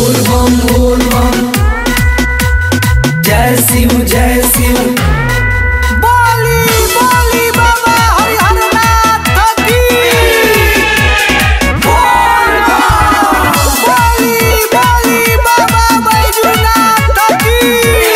बोल बम बोल बम जय शिव जय शिव बोली बोली बाबा हरिहर नाथ की बोली बोली बाबा बैजूनाथ की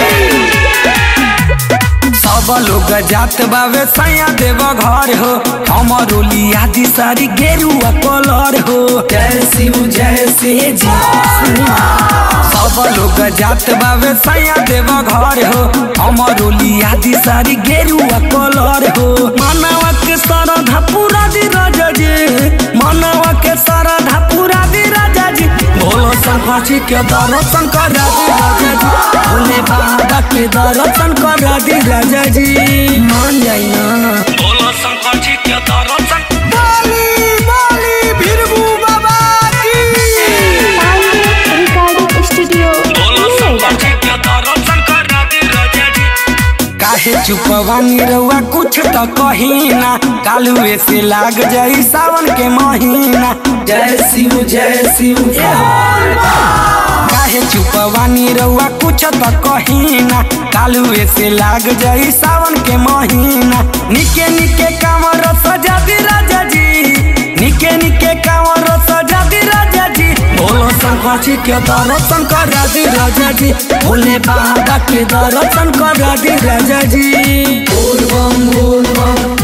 सब लोग जात बावे सैया देव घर हो हमर ओलिया दी सारी गेरुआ कलर हो जय शिव जय शिव जी सब लोग जात बावे सैया देव घर हो हमर ओलिया दी सारी गेरुआ कलर हो मानवा के सरधा पूरा दी राजा जी मानवा के सरधा पूरा दी राजा जी भोलो शंकर जी के दर्शन करा दी राजा जी भोले बाबा के दर्शन करा दी राजा जी मान जाई ना भोलो शंकर जी के दर्शन बोली बोली भिरबू बाबा की पांडे रिकॉर्डिंग स्टूडियो नोएडा के दर्शन करा दी राजा जी काहे चुपवानी रउआ कुछ तो कही ना कालुए से लाग जाई सावन के महीना जय शिव जय शिव काहे चुपवानी रउआ कुछ तो कही ना कालुए से लाग जाई सावन के महीना निके निके कांवर सजा दी राजा जी निके निके कांवर सजा दी राजा जी भोलो शंकर जी के दर्शन करा दी राजा जी भोले बाबा के दर्शन करा दी राजा जी बोल बम बोल बम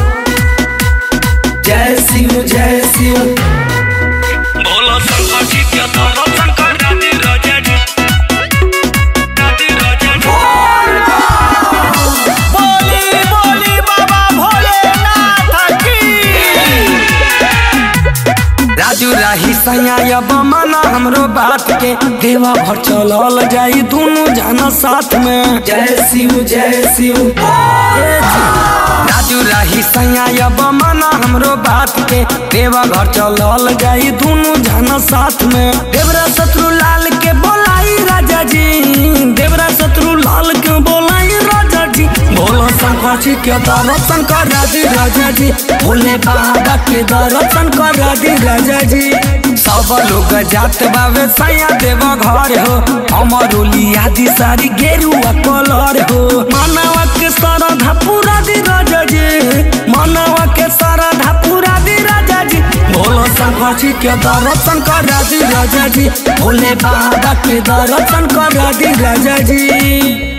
जय शिव जय शिव भोलो शंकर जी के दर्शन करा दी राजा जी राधी राजा जी बोली बोली बाबा भोलेनाथ की राजू राही सैया अब माना हमरो बात के देवा भर चलल जाई दोनों जाना साथ में जय शिव जय शिव राजू राही सैया अब माना हमरो बात के देवा घर चलल जाई दोनों जाना साथ में देवरा शत्रु लाल के बोलाई राजा जी देवरा शत्रु लाल के बोलाई राजा जी भोला शंकर जी के दर्शन करा दी राजा जी भोले बाबा के दर्शन करा दी राजा जी सब लोग जात बावे सैया देव घर हो हमर ओलिया दी सारी गेरुआ कलर हो मानवा के सरधा पूरा दी राजा जी मानवा के सरधा पूरा दी राजा जी भोला शंकर जी के दर्शन करा दी राजा जी भोले बाबा के दर्शन करा दी राजा जी